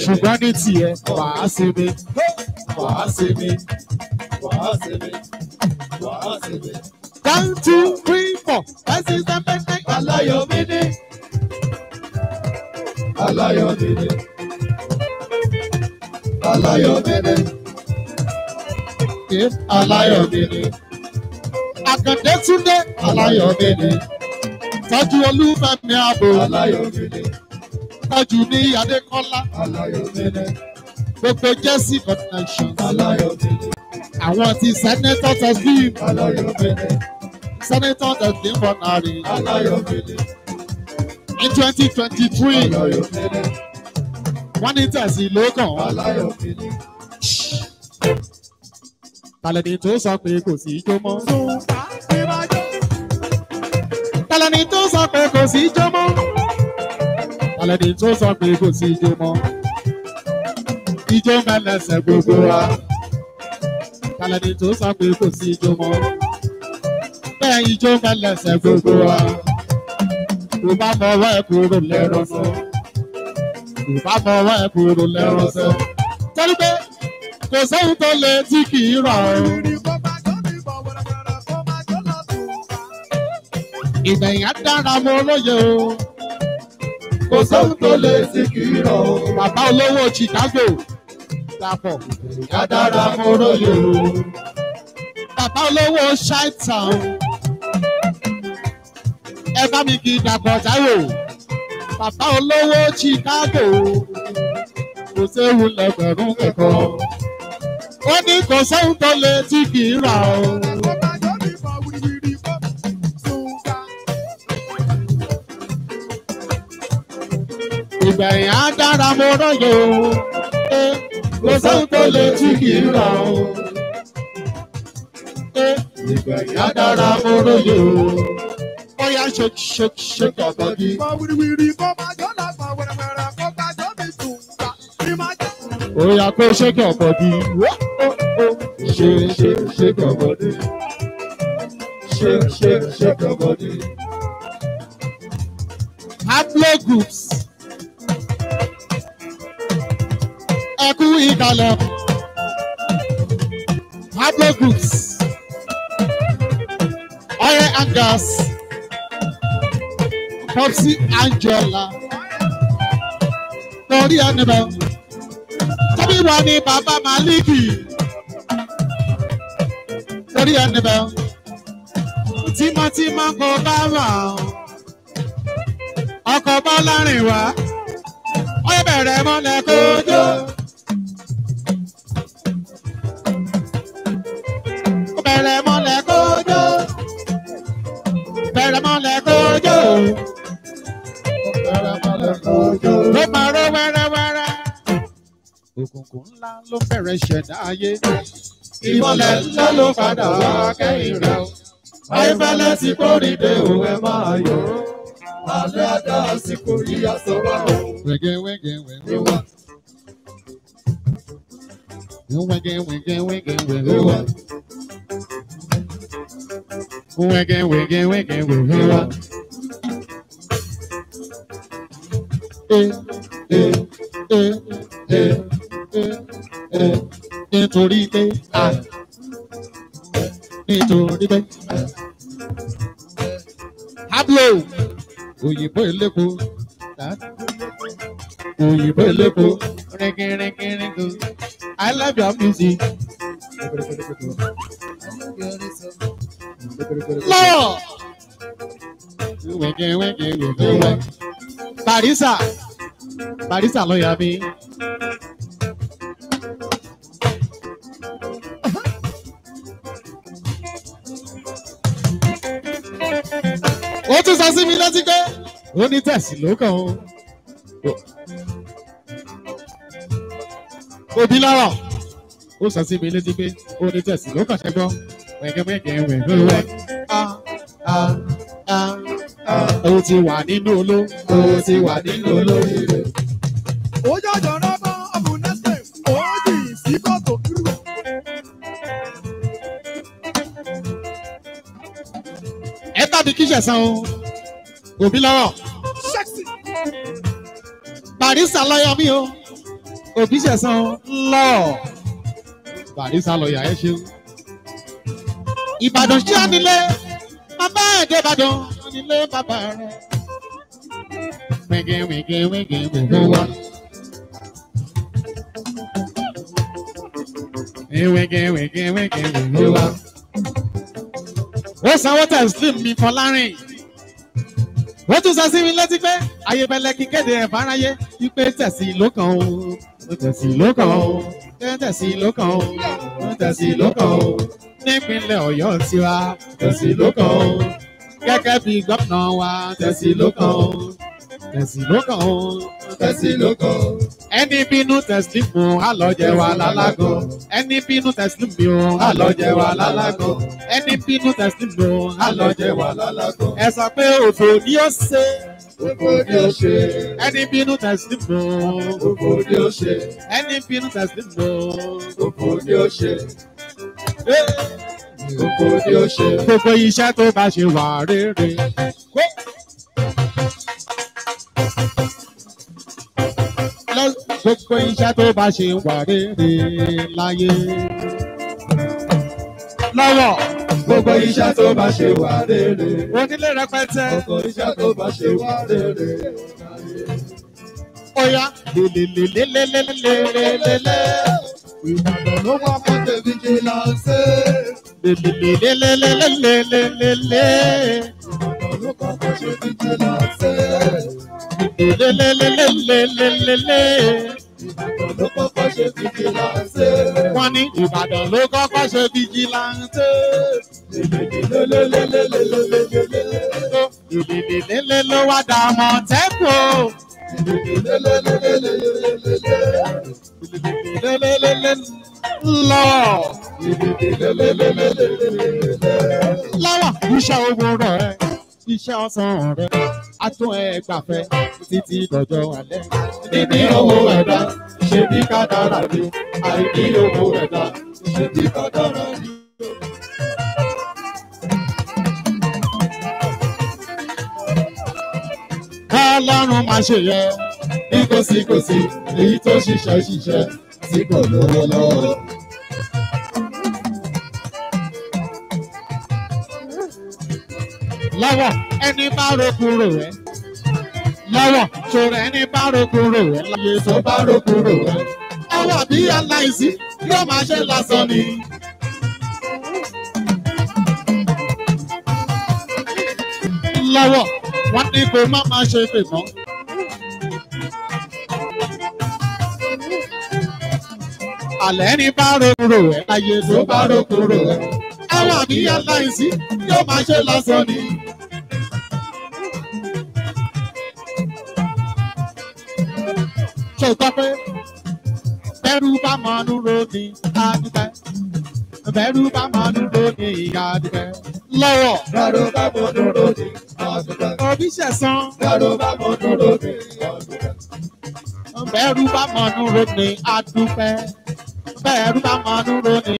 ṣùgbọ́n ní tiẹ̀ wàá sinmi. wàá sinmi wàá sinmi wàá sinmi. one two three four five six seven eight nine. aláyọ̀ mi ní. aláyọ̀ mi ní. aláyọ̀ mi ní. aláyọ̀ mi ní. àkàndé túndé aláyọ̀ mi ní. tọ́jú olúfẹ́mi ààbò aláyọ̀ mi ní. tọ́jú ní adékọ́lá aláyọ̀ mi ní. gbogbo jẹ́sí connection aláyọ̀ mi ní. àwọn ti senator teslim aláyọ̀ mi ní. senator teslim bọ̀nàrí aláyọ̀ mi ní. ní twenty twenty three aláyọ̀ mi ní. wọ́n ní tẹ̀sí ló kàn wọ́n. aláyọ̀ mi ní. tàlẹ́ni tó sọ pé kò sí ijó mọ́. tàlẹ́ni tó sọ pé kò sí ijó mọ́. tàlẹ́ni tó sọ pé kò sí ijó mọ́. ijó mẹ́lẹ́sẹ̀ gbogbo wa. tàlẹ́ni tó sọ pé kò sí ijó mọ́. bẹ́ẹ̀ ijó mẹ́lẹ́sẹ̀ gbogbo wa. kò bá mọ ọwọ́ ẹ̀ kúrò lẹ́rọ sọ. kò bá mọ ọwọ́ ẹ̀ kúrò lẹ́rọ sọ. torí pé kò sóhun tó le tí kì í rọ̀ ọ́. ìgbẹ̀yìn á dára mọ́ olóye o. kò sóhun tó lè sí kì í rọ̀ o. bàbá olówó chicago dàpọ̀. Kádàrá mo róye o. bàbá olówó chi-town. ẹ bá mi kí dàpọ̀ táyò. bàbá olówó chicago. kò séwu lẹ́gbẹ̀rún kẹ̀kọ́. ó ní kò sóhun tó le tí kì í rà o. ìgbẹ̀yìn á dára mọ́ olóye o. Eh, Kò sóhun tó lè tí kì í rà o. eh, Ìgbẹ̀yìn á dára mo róye o. Oya shake shake shake your body. Oya kó shake your body. Shake, shake, shake your body. Shake, shake, shake your body. Hablo groups. Ẹ kú ìkàlẹ̀. Hablo groups. Oil and gas. Popsi Angela. Torí ẹni bẹ́ẹ̀. Tọ́bí wa ni bàbá Maliki. Torí ẹni bẹ́ẹ̀. Tímọ́tímọ́ kò bá wà ọ́ ọkọ̀ bá lárin wá ó bẹ̀rẹ̀ mọ́lẹ̀ kójó. ó bẹ̀rẹ̀ mọ́lẹ̀ kójó. bẹ̀rẹ̀ mọ́lẹ̀ kójó. Bẹ̀rẹ̀ mọ́lẹ̀ kójó. ló máa ró wẹ́rẹ́wẹ́rẹ́. òkùnkùn ńlá ló bẹ̀rẹ̀ ṣẹ̀dá ayé. Ìmọ̀lẹ̀ ńlá ló padà wá kẹ́yìn rẹ̀ o. Ayéfẹ́lẹ́ ti kórìdé o, ẹ máa yọ̀ o. Alẹ́ àdá àsìkò yìí aṣọ wa o. wẹ́gẹ́ wẹ́gẹ́ wẹ́gẹ́ Ìwà wẹ́gẹ́ wẹ́gẹ́ wẹ́gẹ́ ìwà wẹ́gẹ́. Wẹ́gẹ́ wẹ́gẹ́ wẹ́gẹ́ wẹ́gẹ́ ìwà. wá. Eh, Ẹ eh, ẹ eh, ẹ nítorí pé à nítorí pé. Pablo òyìnbó elépo òyìnbó elépo rẹ́gẹ́rẹ́gẹ́rẹ́gẹ́ I love your music. Lọ́wọ́ wẹ́gẹ́ wẹ́gẹ́ wẹ́gẹ́ wẹ́. Barisa Barisa ló yà mí. ó tún sọ sí mi létí pé ó ní tẹ̀sí ló kàn ó. òbí lọ́rọ̀ ó sọ sí mi létí pé ó ní tẹ̀sí ló kàn ṣẹ́gbọ́n wẹ̀gẹ́wẹ̀gẹ́ wẹ̀gẹ́wẹ̀. ó ti wà nínú oló ó ti wà nínú olóríire. ẹ tàbí kíṣẹ̀ san o òbí lọ́rọ̀ barista lọ́yọ̀ mi o òbí ṣẹ̀sán lọ barisa lọ́ọ̀yà ẹ ṣeun. ìbàdàn ṣí ànílé bàbá ẹ̀dẹ́ ìbàdàn ànílé bàbá rẹ̀. wíńgì wíńgì wíńgì wíńgì wá. wíńgì wíńgì wíńgì wíńgì wá. ó sanwó tẹ̀sílìm mi fọlárìn ó tún sọ sí mi létí pé ayébẹ̀lẹ̀ kí kéde ẹ̀ fáráyé wípé tẹ̀sí ló kàn ó tẹ̀sí ló kàn ó tẹ̀sí ló kàn ó tẹ̀sí ló kàn ó nípínlẹ̀ ọ̀yọ́ tiwa tẹ̀sí ló kàn ó gẹ́gẹ́ bí gómìnà wa tẹ̀sí ló kàn ó tẹ̀sí ló kàn ó tẹ̀sí ló kàn ó. ẹni bínú tẹ̀sí fún àlọ́jẹ wa lálágọ̀ ẹni bínú tẹ̀sí fún àlọ́jẹ wa lálágọ̀ ẹni bínú tẹ̀sí fún àlọ́jẹ wa lálágọ̀. ẹ sọ pé òfò ni ó ṣe Gbogbo ni ó ṣe. ẹni bínú tẹ̀sí fún Gbogbo ni ó ṣe. ẹni bínú tẹ̀sí fún. Gbogbo ni ó ṣe. Gbogbo ni ó ṣe. gbogbo iṣẹ́ tó bá ṣe wà rere. Lọ- gbogbo iṣẹ́ tó bá ṣe wà rere láyé. lọ́wọ́ Gbogbo iṣẹ́ tó bá ṣe wà rere. onílé rẹpẹtẹ Gbogbo iṣẹ́ tó bá ṣe wà rere. oya lelelelelelelelelele Ìbàdàn ló wá mọ́tò vigilance. lelelelelelelelele Ìbàdàn ló kọ́kọ́ ṣe vigilance. lelelelelelelele. Ìbàdàn ló kọ́kọ́ ṣe vigilance. wọ́n ní Ìbàdàn ló kọ́kọ́ ṣe fìjìláńtẹ́. Lelelelelelelelelele. Ìdìdìdìlé ló wá dà mọ́ tẹ́kù. Lelelelelelelelele. Ìdìdìdìlé lọ. Lọ́wọ́ iṣẹ́ owó rẹ̀, iṣẹ́ ọ̀sán rẹ̀, a tún ẹ gbàfẹ́ títí dọ̀jọ́ alẹ́. Níní owó ẹ̀dá, ṣe bí kádàrá ni. Àìní owó ẹ̀dá, ṣe bí kádàrá ni. Kọ́lọ́run máa ṣe yẹ. Ní kòsíkòsí, èyí tó ṣiṣẹ́ ṣiṣẹ́ tí kò lówó lọ́wọ́. Lọ́wọ́ ẹni bá rokuro rẹ̀. Lọ́wọ́ ṣòro ẹni bá rokuro rẹ̀ láyé Tó bá rókúrò rẹ̀, Ọwọ́ bí aláìsí yóò máa ṣe lásán ni. Lọ́wọ́ wọ́n ní kó má máa ṣe pè mọ́. Àlẹ́ ní bá rorò ẹ̀ láyé tó bá rókúrò rẹ̀, Ọwọ́ bí aláìsí yóò máa ṣe lásán ni. Ṣé o gbọ́ pé bẹ́rù bá mọ dúró ní adúgbẹ́? Bẹ́rù bá mọ dúró ní adúgbẹ́. Lọ́wọ́ Dáró bá mọ dúró ní àdúgbò. òbí ṣẹ̀sán. Dáró bá mọ dúró ní àdúgbò. Bẹ́rù bá mọ dúró ní adúgbẹ́. Bẹ́rù bá mọ dúró ní